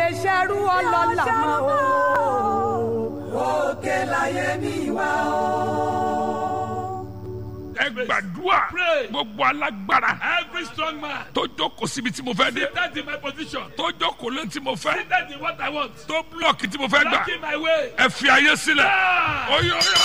lè ṣerú ọlọ́lá mọ́ o. òkè láyé mi wá o. ẹ gbàdúrà Pray. gbogbo alágbára Every strong man tó jókòó síbi tí mo fẹ́ dé seated in my position, tó jókòó lé tí mo fẹ́ seated in what I want, tó búlọ̀kì tí mo fẹ́ gbà blocking my way. ẹ fi ayé sílẹ̀ Ah! oyè oyè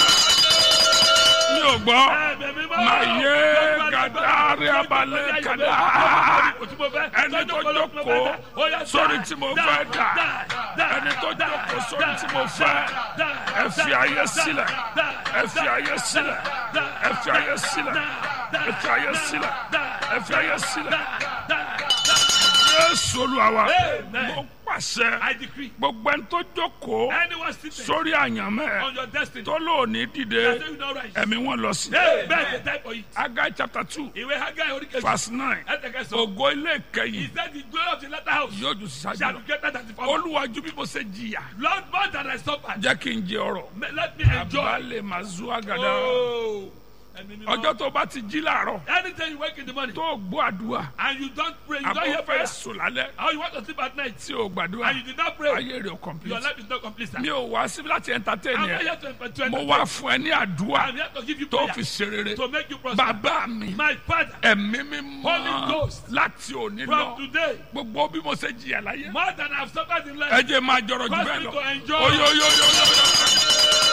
mi ò gbọ́ Ẹ̀mí mímọ́. Màyé Gbogbo gàdárí agbára, abalẹ̀ gbogbo kàdá. agbára, gbogbo tí mo fẹ́, ẹni tó lọ́jọ́ jókòó kọ́ ló fẹ́ dá. sórí tí mo fẹ́ dà dá, ẹni tó dá, jókòó sórí dá, tí mo fẹ́ dá, ẹ fi dá, ayé dá, sílẹ̀ dá, ẹ fi dá, ayé sílẹ̀ dá, ẹ fi ayé sílẹ̀ dá, ẹ fi ayé sílẹ̀ dá, ẹ fi ayé sílẹ̀ dá, dá, dá. Jésù Olúwa wa Amen. mo pàṣẹ I decree, gbogbo ẹni tó jókòó anyone seated sórí àyànmẹ́ on your destiny, tó lóòní dìde that you not rise. ẹ̀mí wọn lọ sí. Hey, bẹ́ẹ̀ ni time for it. Agai chapter two Ìwé Hágáì orí kejì. verse nine Ẹ̀tẹ̀kẹsàn. ògo ilé He ìkẹyìn said the glory of the latter house yóò ju sísájú shall lọ be greater than the former. olúwàjú bí mo ṣe jìyà Lord, more than I suffered, jẹ́ kí n jẹ ọrọ̀ may- let me enjoy. àbálẹ̀ màá zu àgàdà Oh, ẹ̀mí mímọ́. ọjọ́ tó bá ti jí láàárọ̀ Anytime you wake in the morning tó gbọ́ àdúrà and you don't pray, you don't àbọ̀ hear fẹ́ prayer, sùn lálẹ́ or you want to sleep at night tí o gbàdúrà and you did not pray, ayé rẹ̀ ò your complete life is not complete. Sir. mi ò wá síbi láti entertain I'm not yẹn here to, to mo entertain. wá fún ẹ ní àdúrà I'm here to give you tó prayer fi ṣe rere to make you prosper. bàbá mi My father, ẹ̀mí mi Holy mọ́ Ghost. láti òní from lọ today, gbogbo bí mo ṣe jìyà láyé more than I've suffered in life, ẹ jẹ́ máa jọrọ jù cause bẹ́ẹ̀ me lọ to enjoy. oyoyoyoyo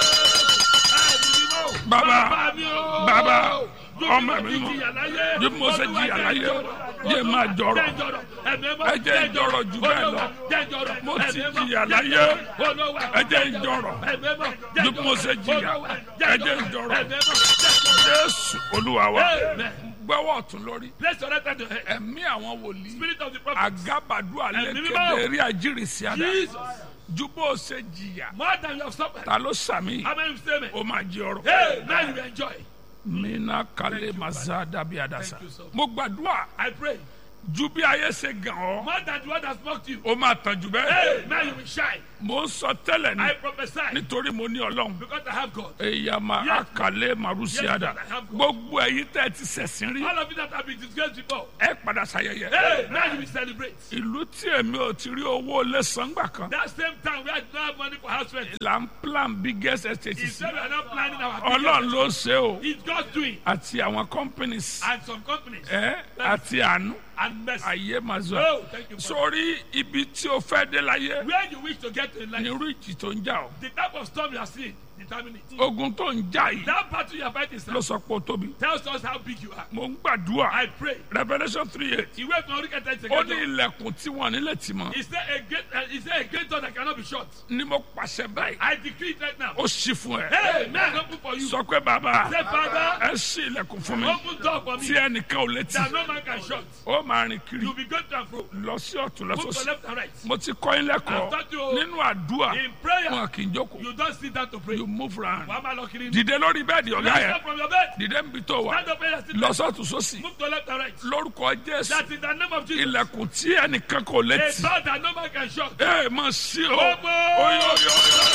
Bàbá, bàbá, ọmọ mi mọ́. Bí mo ṣe jìyà láyé, jẹ́ máa jọrọ̀. Ẹ jẹ́ ń jọrọ̀ jù bẹ́ẹ̀ lọ. Mo ti jìyà láyé, ẹ jẹ́ ń jọrọ̀. Bí mo ṣe jìyà, ẹ jẹ́ ń jọrọ̀. Jésù Olúwa wa Amen. gbọ́wọ́ ọ̀tún lórí Place your right hand to head. ẹ̀mí àwọn wòlíì Spirit of the prophet. àgábàdú alẹ́ Ẹ̀mí mímọ́. kéde eré àjírísí àdá Jesus. ju bó o ṣe jìyà More than you have suffered. ta ló sàmì How many say me? ó máa jẹ ọrọ̀. Hey, now you will enjoy. mina kale maza dabi adasa Thank you, sir. mo gbàdúrà I pray. ju bí ayé ṣe gàn ọ́ More than the one that mocked you. ó máa tàn jù bẹ́ẹ̀ Hey, now you will shine. mo ń sọ tẹ́lẹ̀ I ni prophesy nítorí mo ní ọlọ́run because I have God. èyàmà Yes. àkàlẹ́ màrúsíàdà Yes, I have God. gbogbo ẹ̀yin tẹ́ ẹ ti ṣẹ̀sìn rí All of you that have been disgraced before. ẹ padà ṣàyẹyẹ Hey, now you will celebrate. ìlú tí èmi ò ti rí owó lé sangbà kan That same time we had no have money for house rent. là ń plan biggest estate He sí said we are not planning our ọlọ́run business. ló ṣe o It's God's doing. àti àwọn companies And some companies. ẹ àti àánú And mercy. ayé máa zọ Oh, thank you. Father. sórí ibi tí o fẹ́ dé láyé Where you wish to get to in life. ní irú ìjì tó ń jà o The type of storm you are seeing determine it. ogun tó ń jà yìí That battle you are fighting sir, ló sọ pé o tóbi tells us how big you are. mo ń gbàdúrà I pray. revolution three eight Ìwé ìpín orí kẹta ó ní ìṣègbè. ilẹ̀kùn tí wọ́n nílẹ̀ tì mọ́ Is there a great uh, is there a great door that cannot be shut? ni mo pàṣẹ báyìí I decree it right now. ó ṣí fún ẹ Hey, man, open for you. sọ pé bàbá Say, Father, ẹ ṣí ilẹ̀kùn fún mi open door for tí me ẹnìkan ò létí that no man can shut. ó máa rìn kiri You'll be going to and fro. lọ sí ọ̀tún lọ Move to sósì left and right. mo ti kọ́ yín lẹ́kọ̀ọ́ I've taught you. nínú àdúrà In prayer, wọn kì í jókòó you don't sit down to pray. you move round Wàá máa lọ kiri. dìde lórí bẹ́ẹ̀dì ọ̀gá Rise yẹn up from your bed. dìde níbi tó wà Stand up and sit lọ down. sọ́tún sósì Move to left and right. lórúkọ jésù That in the name of Jesus. ilẹ̀kùn tí ẹnìkan kò A létí door that no man can shut. ẹ máa ṣí o Open. oyo oyo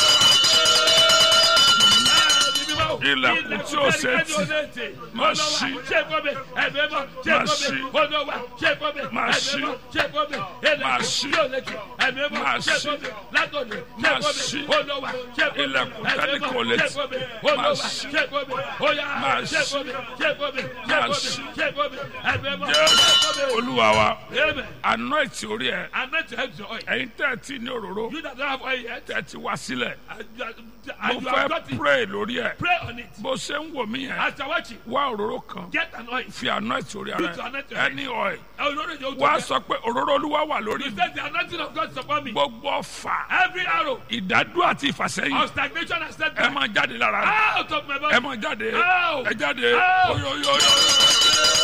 Ilẹ̀kùn tí ó ṣe tì. Má ṣí. Má ṣí. Má ṣí. Má ṣí. Má ṣí. Má ṣí. Ilẹ̀kùn tẹ́lẹ̀ kò lè tì. Má ṣí. Má ṣí. Má ṣí. jésù olúwa wa Amen. anoint orí ẹ And not to help your oil. ẹ̀yin tẹ́ ẹ ti ní òróró You that don't have oil yet, tẹ́ ẹ ti wá sílẹ̀ and you, are, mo and you have got fẹ́ it, pray lórí ẹ pray on it. bó ṣe ń wò mí yẹn As you're watching, wá òróró kan get an oil. fi anoint orí Use to ara anoint your ẹ head. ẹni oil Oh, no, no, you wá don't sọ pé òróró olúwa wà lórí He mi says the anointing of God is upon me. gbogbo ọfà Every arrow ìdádúró àti ìfàsẹ́yìn of stagnation has set ẹ me máa jáde lára rẹ out of my ẹ body. máa jáde Ow! ẹ jáde Ow! oyoyoyo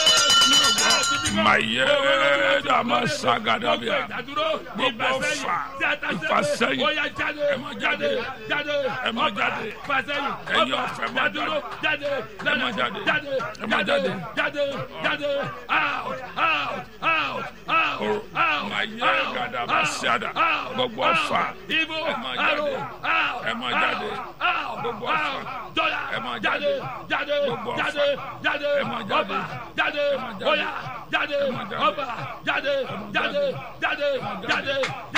maye dama sagadabia Gbogbo ọfà, ìfàsẹ́yìn, Oya jáde, ẹ máa jáde, jáde, ẹ máa jáde, fàsẹ́yìn, ẹ̀yin ọba, ọ̀fẹ́ máa jádúró, jáde, ẹ máa jáde, jáde, ẹ máa jáde. jáde, jáde, out, out, out, out, out, maye out, gadaba out, siada out, gbogbo out. ọfà Ibo, ẹ máa arrow, jáde out, ẹ máa jáde out, Gbogbo out, ọfà, dọ́là, ẹ máa jáde, jáde. jáde, Gbogbo ọfà, jáde, jáde, ẹ máa jáde. ọba, jáde, máa jáde. oya, jáde, máa jáde. ọba, jáde, jáde, jáde, jáde.